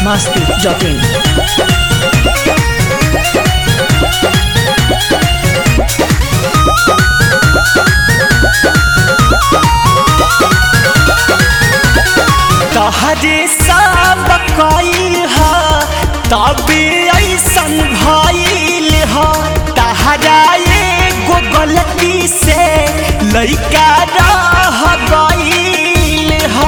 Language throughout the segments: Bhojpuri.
masti.in. तहरे सब कइल ह तबे ऐसन भइल ह तहरा एगो गलती से लइका रह गइल ह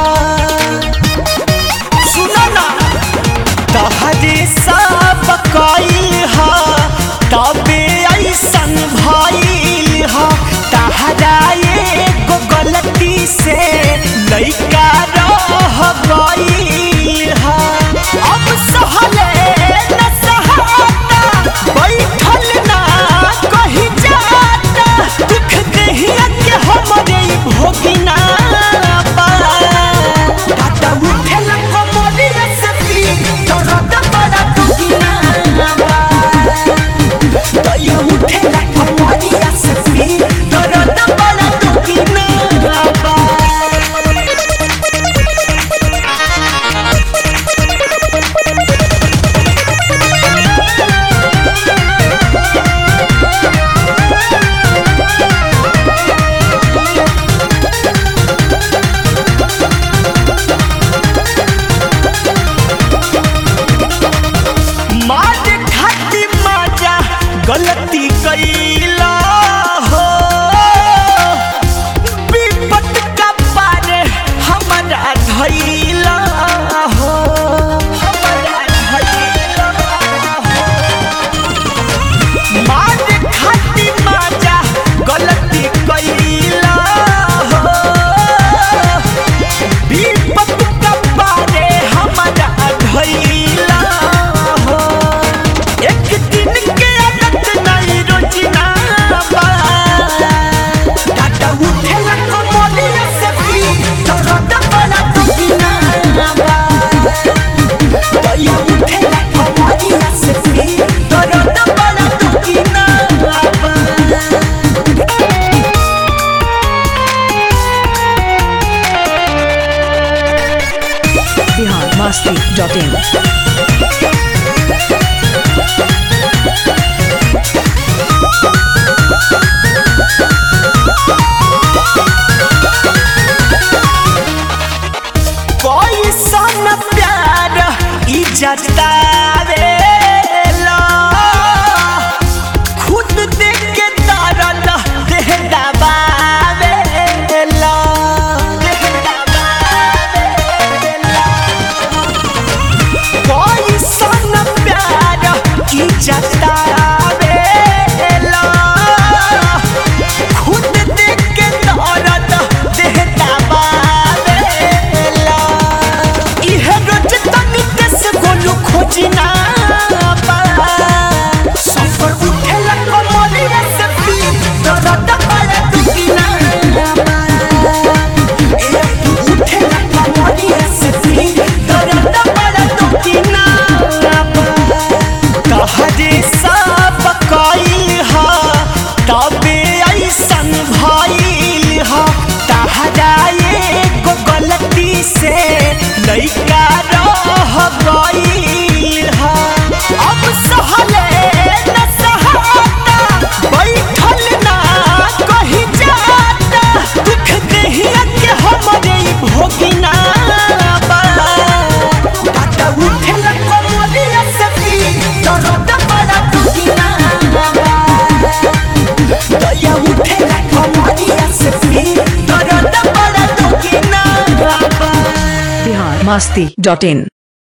सुनो ना तहरे सब कइल ह तबे ऐसन भइल ह तहरा एगो गलती से लइका रह गइल ह अब सहले न सहाता बैठल ना कहीं जाता दुख देहिया के हमरे ई भोगिना बा दादा उठेला कमरिया से पी दर्द बड़ा दुखिना बा दया उठेला कमरिया से पी दर्द बड़ा दुखिना बा मार खाती माजा गलती कैला हो विपत का पारे हमारा धैला हो हमारा धैला हो मार खाती माजा गलती कैला हो विपत का पारे हमारा धैला हो एक दिन के आदत नहीं रोजना बा टाटा उठेला कमलिया से पी दर्द बड़ा दुखिना बा दया उठेला कमलिया से पी दर्द बड़ा दुखिना बा Bihar masti.in. पैसा न प्यार ई जतावेला खुद देख के दर्द देह दबावेला देह दबावेला पैसा न प्यार ई जतावेला खुद देख के दर्द देह दबावेला इहे रोज तनी देश गोलू खोजिना बा सफर उठेला कमलिया से पी दर्द बड़ा दुखिना बा ए उठेला कमलिया से पी दर्द बड़ा दुखिना बा कहरे सब कइल ह तबे ऐसन भइल ह तहरा एगो गलती से लइका रह गइल ह अब सहले न सहाता बैठल ना कहीं जाता दुख देहिया के हमरे ई भोगिना बा टाटा उठेला कमलिया से पी दर्द बड़ा दुखिना बा दया उठेला कमलिया से पी दर्द बड़ा दुखिना बा Bihar masti.in.